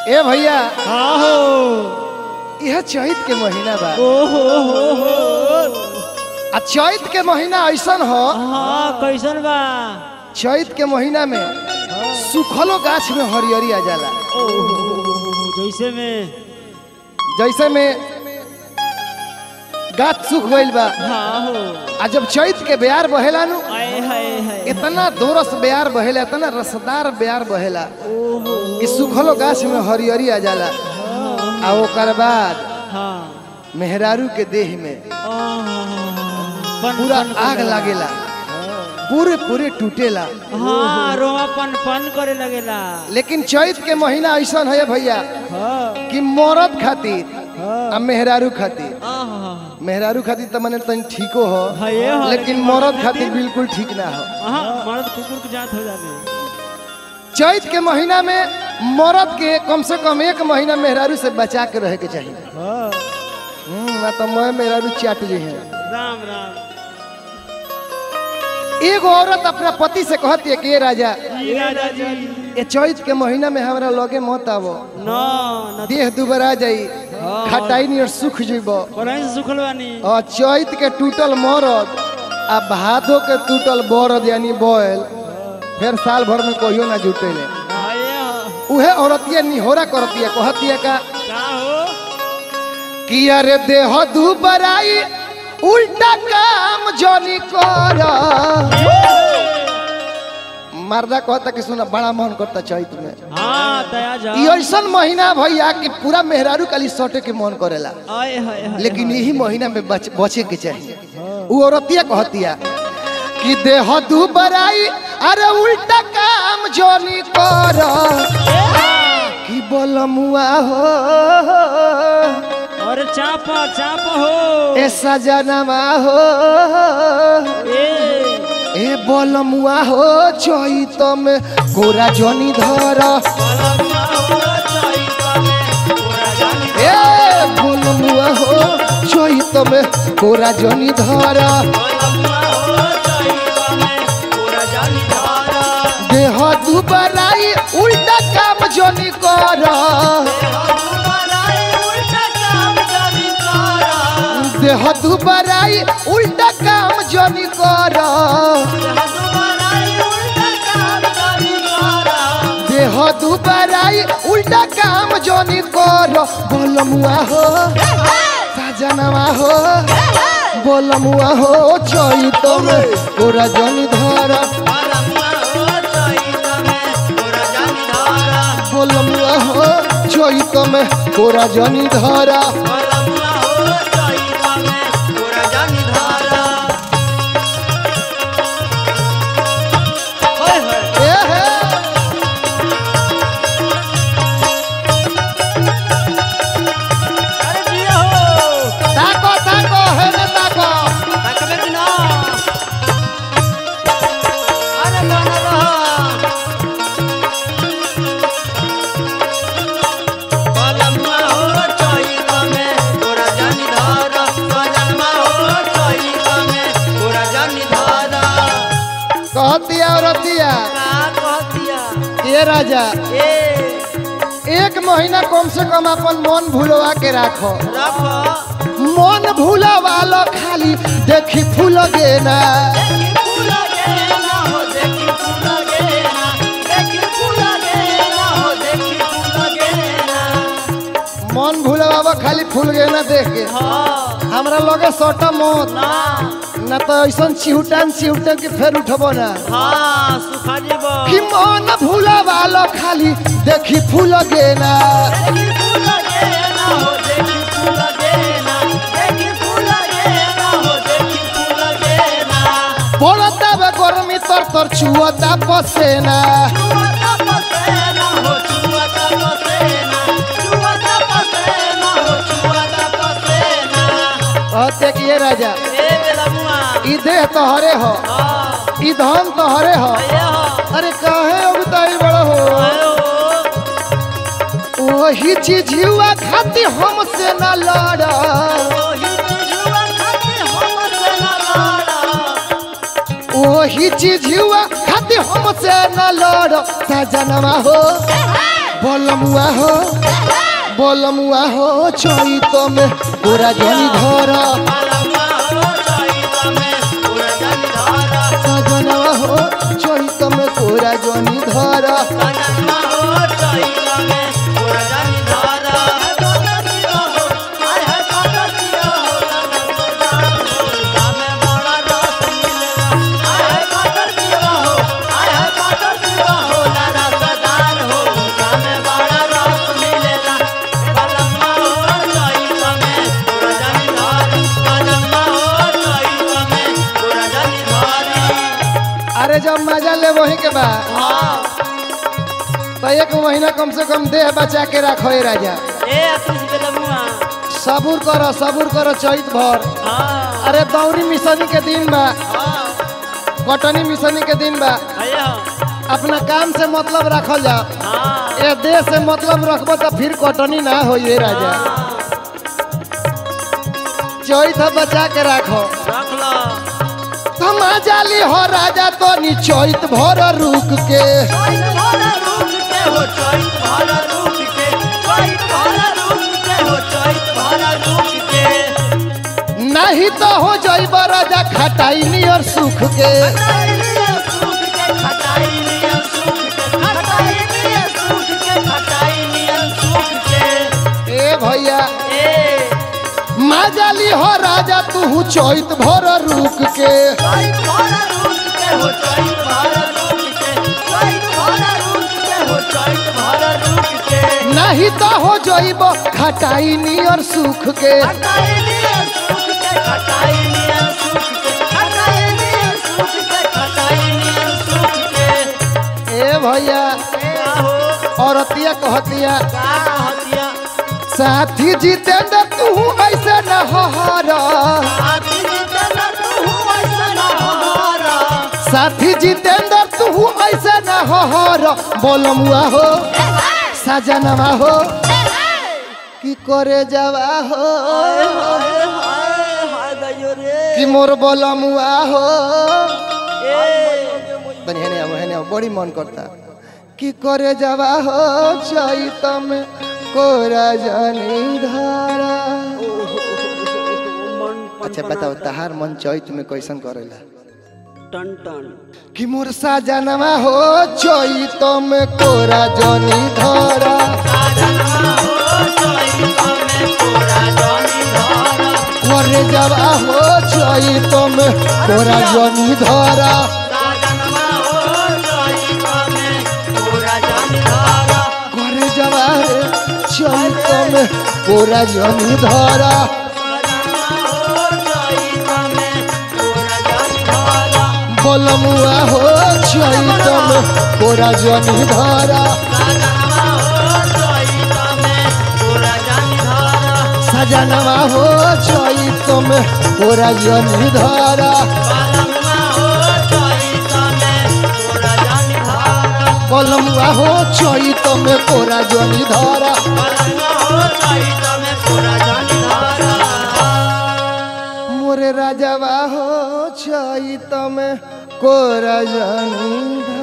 ए भैया हाँ हो यह चैत के महीना बा ओ हो हो हो आ चैत के महीना ऐसन हो हाँ कैसन बा चैत के महीना में सुखलो गाछ में हरियरी आ जाला ओ हो, हो, हो, जैसे में जैसे में गाछ सूख गइल बा हाँ हो आ जब चैत के बेयार बहेला नु आए हाय हाय इतना दोरस बेयार बहेला इतना रसदार बेयार बहेला ओ हो कि सुखलो गाछ में हरियरी आ जाला आ ओकर बाद हाँ मेहरारू के देह में पन पूरा पन आग करेला। लागेला पूरे पूरे टूटेला हाँ रोआ पन पन करे लगेला लेकिन चैत के महीना ऐसा है भैया हाँ कि मरद खातिर आ मेहरारू खातिर आहा, मेहरारू खातिर तो मने तनी ठीको हो हाँ, ये हो, लेकिन लेकिन मरद खातिर बिल्कुल ठीक ना हो आहा, मर्द कुकुर के जात हो जाने चैत के महीना में मरद के कम से कम एक महीना मेहरारू से बचा के रहे के चाहिए हाँ हम्म, ना तो मैं मेहरारू चाट जी है राम राम एगो औरत अपना पति से कहती है कि "ए राजा जी राजा जी ये चैत के महीना में हमरा लगे मत आवो न न देह दुबरा जाई खटाई नहीं और सुख जीबो कहीं से सुखल बानी और चैत के टूटल मरद आ भादो के टूटल बरद यानी बैल फिर साल भर में कहियो ना जुटेले हाँ, ये हो। उहे औरतिया निहोरा करतिया कहतिया का का हो कि अरे देह दुबराई उल्टा काम जनी कर मर्दा कहता कि सुना बड़ा मन करता चैत में हाँ तया जा ई ऐसन महीना भैया कि पूरा मेहरारू काली सटे के मन करेला आए हाय हाय लेकिन यही महीना में बच, बचे के चाहिए वो औरतिया कहतिया कि देह दुबराई अरे उल्टा काम जोनी कर कि बोलमुआ हो और चाप चाप हो ए सजनमा हो ए ए बोलमुआ हो चैत में गोरा जोनी धर ए बोलमुआ हो चैत में गोरा जोनी धर देह दुबराई उल्टा काम जोनी कर देह दुबराई उल्टा काम जोनी कर देह दुबराई उल्टा काम जोनी कर बोलमुआ हो सजनवा हो बोलमुआ हो चैत में गोरा जोनी धर बोलमुआ हो चैत में गोरा जोनी धर ए हे ताको ताको हे ने ताको कहतिया औरतिया ये राजा एक महीना कम से कम अपन मन भूलवा के राखो मन भूलवा लो खाली देखी फूल गेना मन भूलवा खाली फूल गेना देख के हमरा लगे सटा मत ना तो ऐसा चिहुटान चिहुटान के फेर उठबो ना हाँ सुखा जेबो कि मन भूलवा लो खाली देखी फूल गेना पड़ता बे गर्मी तर तर छुअता पसेना कहते कि ये राजा ई देह तो हरे हो ई धन तो हरे हो अरे काहे उगताई बड़ा हो वही चीज हुआ खाती हमसे ना लड़ा वही चीज हुआ खाती हमसे ना लड़ सजनवा हो बोलमुआ हो बोलमुआ हो चैत में पूरा जनी धर सजनवा हो चैत में पूरा जनी धर अरे जब मजा ले वही के बाद तो एक महीना कम से कम देह बचा के रखो ए राजा सबूर करो सबूर करो चैत भर अरे दौरी मिसनी के दिन बा कटनी मिसनी के दिन बा अपना काम से मतलब रखल जा ए देह से मतलब रखबो तो फिर कटनी ना हो ये राजा चैत बचा के रखो रख लो हम जाली हो राजा तो नी चैत भर रुक के नहीं तो हो जाइब राजा खटाई नियर सुख के ए भैया माजाली हो राजा तू चैत भर रुक के नहीं तो हो जाइब खटाई नियर सुख के ए भैया औरतिया कहतिया साथी जितेंद्र तू ऐसे न हर साथी जितेंद्र तू ऐसे न हर बोलमुआ हो सजनवा हो की करे जावा हो कि मोर बोलमुआ हो तनी हेने आओ हेने आओ बड़ी मन करता कि करे जावा हो चैत में कोरा जनी धारा अच्छा बताओ तहार मन चैत में कैसन करेला टन टन कि मोर साजनवा हो चैत में कोरा जनी धारा करे जावा हो चैत में कोरा जनी धारा करे जावा रे चैत में कोरा जनी धारा बोलमुआ हो चैत में कोरा जनी धारा सजनवा हो चैत में कोरा जनी धारा बोलमुआ हो चैत में कोरा जनी धारा मोरे राजवा हो चैत में कोरा जनी धारा